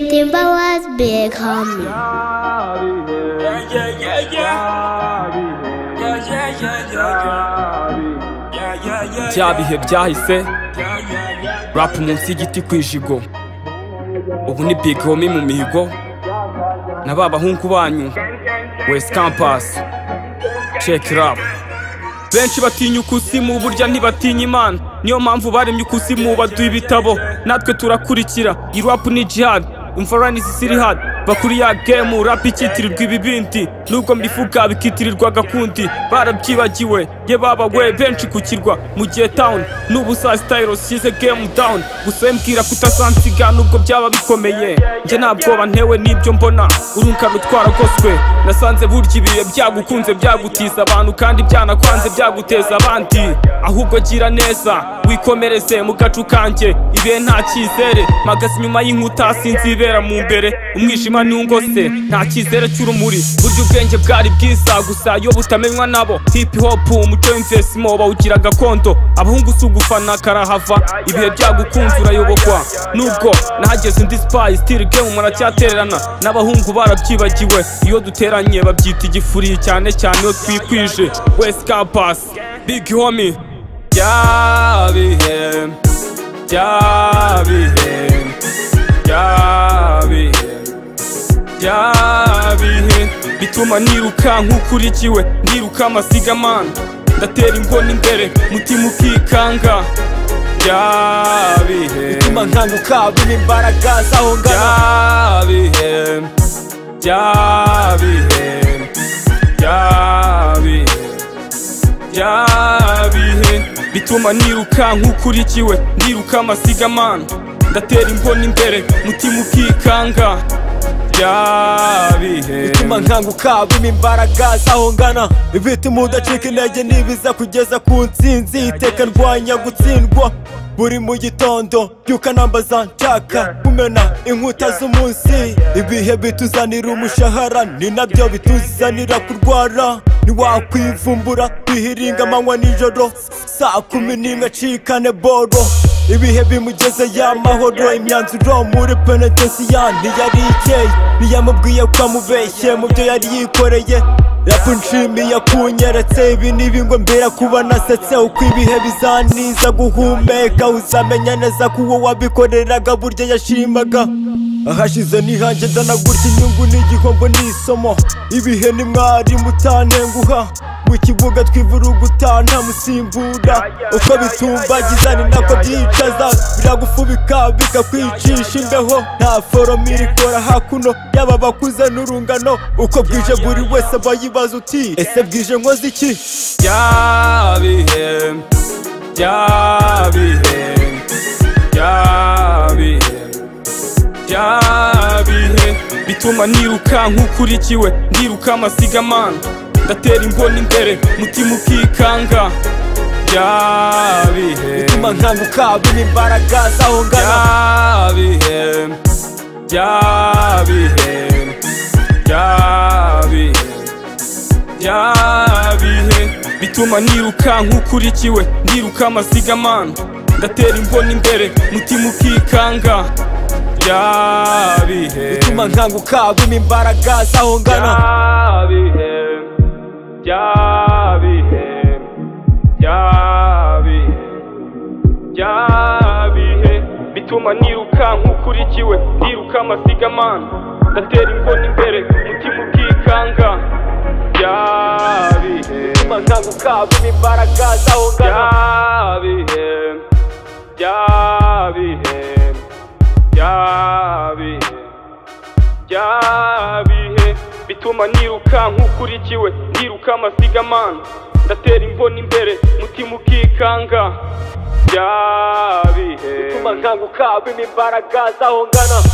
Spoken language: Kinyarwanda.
Timber was big homie. Yeah, yeah, yeah, yeah. Yeah, yeah, yeah, yeah. Yeah, yeah, yeah, bya bihe byahise yeah, yeah, yeah. rap munsi y'igiti ku ijigo ubu ni big homie mu mihigo na ba bahungu banyu west campus check rap benshi batinya ukusimu burya ntibatinya imana niyo mpamvu baremye ukusimu baduha ibitabo natwe turakurikira irap ni jihad imfarani zisiri hadi bakuriya gemu rap ikitirirwa ibibindi nubwo mbifuka bikitirirwa gakundi barabyibagiwe ye babawe benshi ku kirwa mu gihe town n'ubu saa sitayiro size gemu down gusa we mbwira kutasansiga nubwo byaba bikomeye njye nta bwoba ntewe n'ibyo mbona urunka rutwaragoswe nasanze burya ibihe byagukunze byagutiza abantu kandi byanakwanze byaguteza abandi ahubwo gira neza wikomereze mu gacu kanjye ibihe nta cyizere magaze inyuma y'inkuta sinzi ibera mu mbere umwijima niwungose nta cyizere cy'urumuri burya ubwenge bwari bwiza gusa iyo butamenywa nabo hip hop umuco w'imvesimo bawugira gakondo abahungu si ugufana karahava ibihe byagukunze urayobokwa nubwo nahageze undi spayi sitiri gemu muracyatererana n'abahungu barabyibagiwe iyo duteranye babyita igifuri cyane cyane iyo twikwije wesi kampasi big homi byabihe byabihe byabihe byabihe bituma niruka nk'ukurikiwe ndiruka amasigamana ndatera imboni imbere mutima ukikanga byabihe bituma nkanguka bino imbaraga z'aho ngana byabihe byabihe byabihe byabihe bituma niruka nk'ukurikiwe ndiruka amasigamana ndatera imboni imbere mutima ukikanga byabihe bituma nkanguka bino imbaraga z'aho ngana ibituma udacika intege nibiza kugeza ku ntsinzi iteka ndwanya gutsindwa buri mu gitondo byuka nambaza nshaka kumena inkuta z'umunsi ibihe bituzanira umushahara ni nabyo bituzanira kurwara ntiwakwivumbura bihiringa amanywa nijoro saa kumi n'imwe acikane boro ibihe bimugeze y'amahoro imyanzuro muri penetensiya ntiyari ikeye ntiyamubwiye ko amubeshye mu byo yari yikoreye rapu nshimiye akunyeretse ibi n'ibi ngo mbera kuba nasetse uko ibihe bizaniza guhumeka uzamenya neza ko uwo wabikoreraga burya yashimaga ahashize nihanjye ndanagurya inyungu n'igihombo n'isomo ibihe ni mwarimu utanenguha mu kibuga tw'ivurugutana ntamusimbura uko bitumbagiza ni nako byicaza biragufubika bikakwicisha imbeho nta foromo irikora hakuno yaba bakuze n'urungano uko bwije buri wese aba yibaza uti ese bwije nkoze iki byabihe byabihe byabihe byabihe bituma niruka nk'ukurikiwe ndiruka amasigamana ndatera imboni imbere mutima ukikanga byabihe bituma nkanguka bino imbaraga z'aho ngana byabihe byabihe byabihe byabihe bituma niruka nk'ukurikiwe ndiruka amasigamana ndatera imboni imbere mutima ukikanga byabihe bituma nkanguka bino imbaraga z'aho ngana byabihe byabihe byabihe byabihe bituma niruka nk'ukurikiwe ndiruka amasigamana ndatera imboni imbere mutima ukikanga byabihe bituma nkanguka bino imbaraga z'aho ngana byabihe byabihe byabihe byabihe bituma niruka nk'ukurikiwe ndiruka amasigamana ndatera imboni imbere mutima ukikanga byabihe bituma nkanguka bino imbaraga z'aho ngana